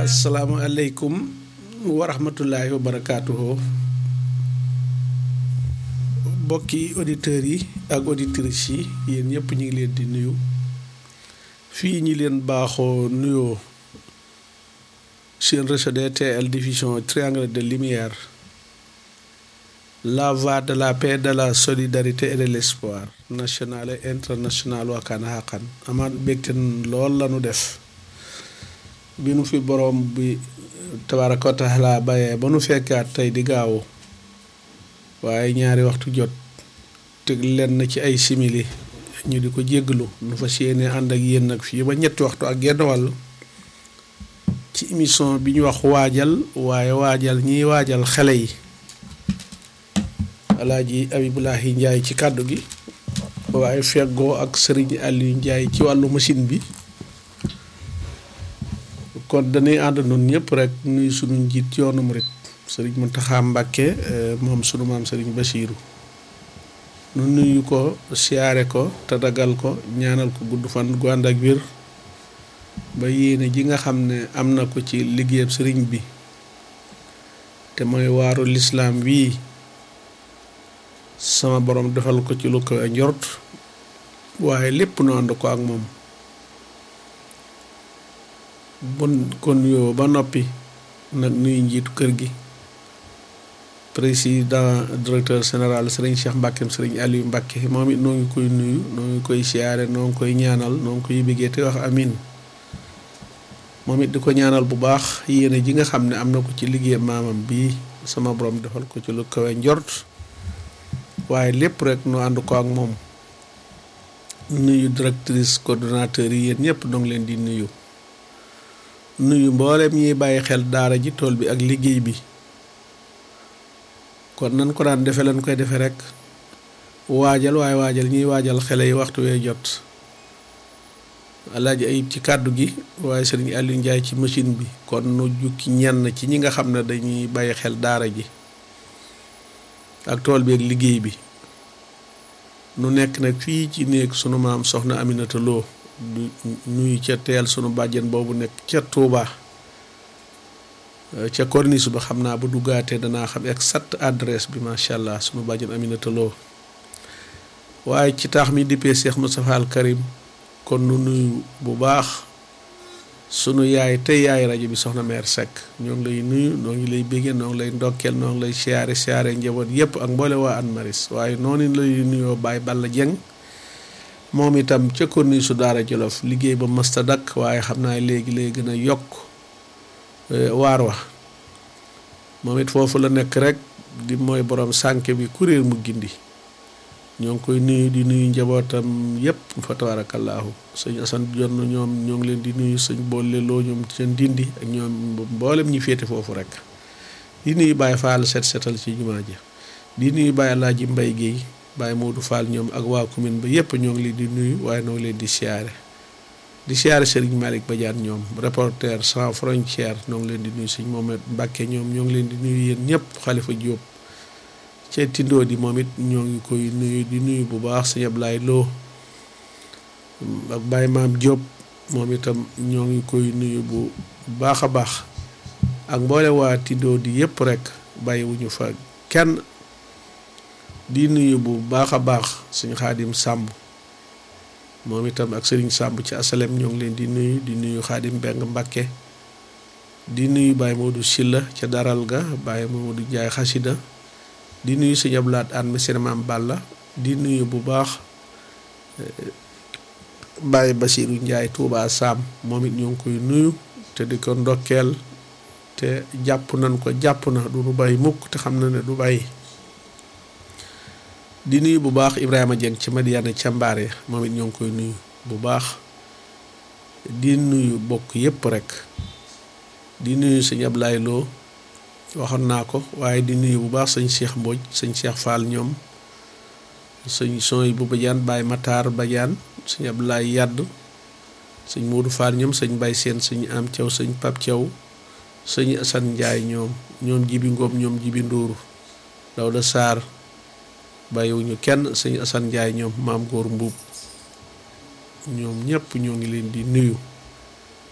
asalaamaaleykum wa rahmatullahi wa barakaatuhu mbokki auditeurs yi ak auditrices yi yéen ñëpp ñu ngi leen di nuyu fii ñi leen baaxoo nuyoo seen réseau DTL diffusion triangle de lumière la voie de la paix de la solidarité et de l'espoir national et international wakkaana xaqan amaat bégte lool la nu def bi nu fi boroom bi tabaraka wa taala bayee ba nu fekkaat tey di gaawu waaye ñaari waxtu jot te lenn ci ay simili ñu di ko jégglu nu fas yéene ànd ak yéen nag fii ba ñetti waxtu ak genn wàll ci émission bi ñu wax waajal waaye waajal ñiy waajal xale yi alaaji Abibulahi Njaay ci kàddu gi waaye feggoo ak sëriñ Aliou Njaay ci wàllu machine bi kon dañuy ànd noonu ñëpp rek nuyu sunu njiit yoonu murit sëriñ Muntaxa Mbàkke moom sunu maam sëriñ Basiiru nu nuyu ko siyaare ko te dagal ko ñaanal ko gudd fan gu ànd ak wér ba yéene ji nga xam ne am na ko ci liggéeyab sëriñ bi te mooy waaru lislaam wii sama borom defal ko ci lu ko njort waaye lépp nu ànd ko ak moom bon kon yoo ba noppi nag nuyu njiitu kër gi président directeur général sëriñ Cheikh Mbackeem sëriñ Aliou Mbacke moom it noo ngi koy nuyu noo ngi koy siyaare noo ngi koy ñaanal noo ngi koy biggee te wax amin moom it di ko ñaanal bu baax yéene ji nga xam ne am na ko ci liggéey maamam bii sama borom defal ko ci lu kawe njort waaye lépp rek nu ànd ko ak moom nuyu directrice coordonnateur yi yéen ñëpp noo ngi leen di nuyu nuyu mboolem ñiy bàyyi xel daara ji tool bi ak liggéey bi kon nan ko daan defe lan koy defe rek waajal waaye waajal ñiy waajal xele yi waxtu wee jot alaaji ayib ci kàddu gi waaye sëriñ Aliou Ndiaye ci machine bi kon nu jukki ñenn ci ñi nga xam ne dañuy bàyyi xel daara ji ak tool bi ak liggéey bi nu nekk nag fii ci néeg sunu maam soxna Aminata Lo du nuyu ca teel sunu bàjjen boobu nekk ca Touba ca corniche ba xam naa bu duggaatee danaa xam exact adresse bi macha allah sunu bàjjen Aminata Lo waaye ci taax mi dippee Cheikh Moustapha Al Karim kon nu nuyu bu baax sunu yaay tey yaay rajo bi soxna meer Seck ñoo ngi lay nuyu noo ngi lay béggee noo ngi lay ndokkeel noo ngi lay siyaare siyaare njaboot yépp ak mboole waa An Maris waaye noonu lay nuyoo Baye Balla Dieng moom itam ca corniche su daara Jolof liggéey ba mësta dakk waaye xam naa léegi lay gën a yokk waar wa moom it foofu la nekk rek di mooy borom sànke bi kuréel mu gindi ñoo ngi koy nuyu di nuyu njabootam yépp fa tabaarakallaahu sëñ Asan jonn ñoom ñoo ngi leen di nuyu sëñ boole loo ñoom seen dindi ak ñoom mboolem ñi féete foofu rek di nuyu Baye Fall set setal ci jumaa ji di nuyu Baye Alaaji Mbay Géey Baye Modou Fall ñoom ak waa commune ba yépp ñoo ngi leen di nuyu waaye ñoo ngi leen di siyaare di siyaare Serigne Malick Badiane ñoom reporter sans frontière ñoo ngi leen di nuyu sëñ Mohamed Mbacke ñoom ñoo ngi leen di nuyu yéen ñëpp Xalifa Diop ca tindoo di moom it ñoo ngi koy nuyu di nuyu bu baax sëñ Ablaye Lo ak Baye Maam Diop moom itam ñoo ngi koy nuyu bu baax a baax ak mboole waa tindoo di yëpp rek bàyyiwuñu fa kenn di nuyu bu baax a baax sëñ Xaadim Sàmb moom itam ak sëriñ Sàmb ci asalem ñoo ngi leen di nuyu di nuyu Xaadim Mbeng Mbàkke di nuyu Baye Modou Silla ca daral ga Baye Modou Njaay xasida di nuyu sëñ Ablaat an mi seen maam Balla di nuyu bu baax Baye Basiiru Njaay Tuubaa Saam moom it ñoo ngi koy nuyu te di ko ndokkeel te jàpp nañ ko jàpp na du nu bàyyi mukk te xam na ne du bàyyi di nuyu bu baax Ibrahima Dieng ci Madiana ca Mbaare moom it ñoo ngi koy nuyu bu baax di nuyu bokk yépp rek di nuyu sëñ Ablaye Lo waxoon naa ko waaye di nuyu bu baax sëñ Cheikh Mbodj sëñ Cheikh Fall ñoom sëñ Soy bu Badiane Baye Matar Badiane sëñ Ablaye Yadd sëñ Modou Fall ñoom sëñ Baye Seen sëñ Am Thiaw sëñ Pap Thiaw sëñ Assane Ndiaye ñoom ñoom Jibi Ngom ñoom Jibi Ndour Dawda Sarr bàyyiwuñu kenn sëñ Assane Ndiaye ñoom maam góor mbuub ñoom ñëpp ñoo ngi leen di nuyu